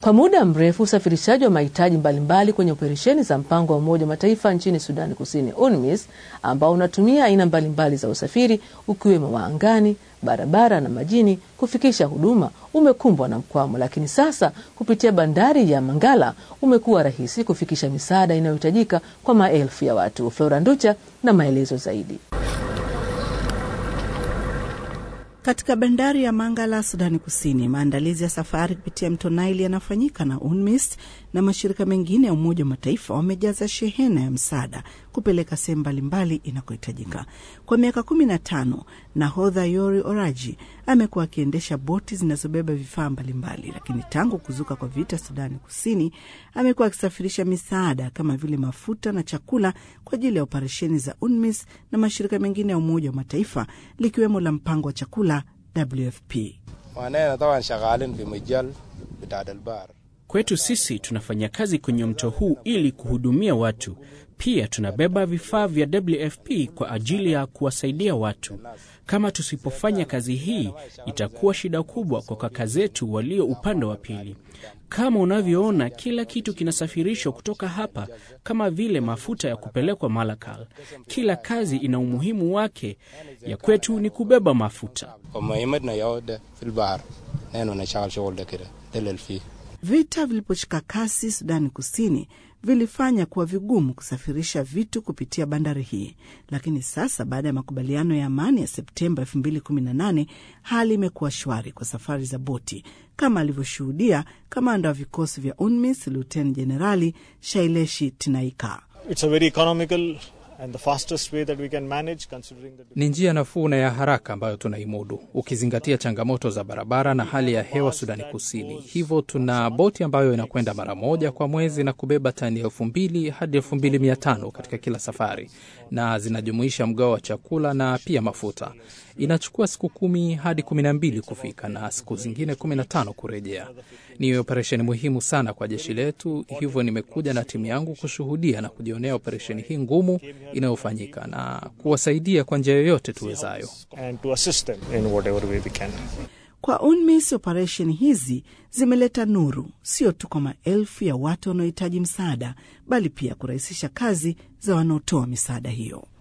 Kwa muda mrefu usafirishaji wa mahitaji mbalimbali kwenye operesheni za mpango wa Umoja wa Mataifa nchini Sudani Kusini, UNMISS, ambao unatumia aina mbalimbali za usafiri ukiwemo wa angani, barabara na majini kufikisha huduma umekumbwa na mkwamo, lakini sasa kupitia bandari ya Mangala umekuwa rahisi kufikisha misaada inayohitajika kwa maelfu ya watu. Flora Nducha na maelezo zaidi. Katika bandari ya Mangala, Sudani Kusini, maandalizi ya safari kupitia mto Naili yanafanyika na UNMISS na mashirika mengine ya Umoja wa Mataifa wamejaza shehena ya msaada kupeleka sehemu mbalimbali inakohitajika. Kwa miaka kumi na tano, nahodha Yori Oraji amekuwa akiendesha boti zinazobeba vifaa mbalimbali, lakini tangu kuzuka kwa vita Sudani Kusini amekuwa akisafirisha misaada kama vile mafuta na chakula kwa ajili ya operesheni za UNMISS na mashirika mengine ya Umoja wa Mataifa likiwemo la mpango wa chakula WFP. Kwetu sisi tunafanya kazi kwenye mto huu ili kuhudumia watu. Pia tunabeba vifaa vya WFP kwa ajili ya kuwasaidia watu. Kama tusipofanya kazi hii, itakuwa shida kubwa kwa kaka zetu walio upande wa pili. Kama unavyoona, kila kitu kinasafirishwa kutoka hapa, kama vile mafuta ya kupelekwa Malakal. Kila kazi ina umuhimu wake. Ya kwetu ni kubeba mafuta. Vita viliposhika kasi Sudani Kusini vilifanya kuwa vigumu kusafirisha vitu kupitia bandari hii, lakini sasa baada ya makubaliano ya amani ya Septemba 2018 hali imekuwa shwari kwa safari za boti, kama alivyoshuhudia kamanda wa vikosi vya UNMISS Luteni Jenerali Shaileshi Tinaika. Ni njia nafuu na ya haraka ambayo tunaimudu ukizingatia changamoto za barabara na hali ya hewa Sudani Kusini. Hivyo tuna boti ambayo inakwenda mara moja kwa mwezi na kubeba tani elfu mbili hadi elfu mbili mia tano katika kila safari, na zinajumuisha mgao wa chakula na pia mafuta. Inachukua siku kumi hadi kumi na mbili kufika na siku zingine kumi na tano kurejea. Ni operesheni muhimu sana kwa jeshi letu, hivyo nimekuja na timu yangu kushuhudia na kujionea operesheni hii ngumu inayofanyika na kuwasaidia kwa njia yoyote tuwezayo. Kwa UNMISS, operesheni hizi zimeleta nuru sio tu kwa maelfu ya watu wanaohitaji msaada, bali pia kurahisisha kazi za wanaotoa misaada hiyo.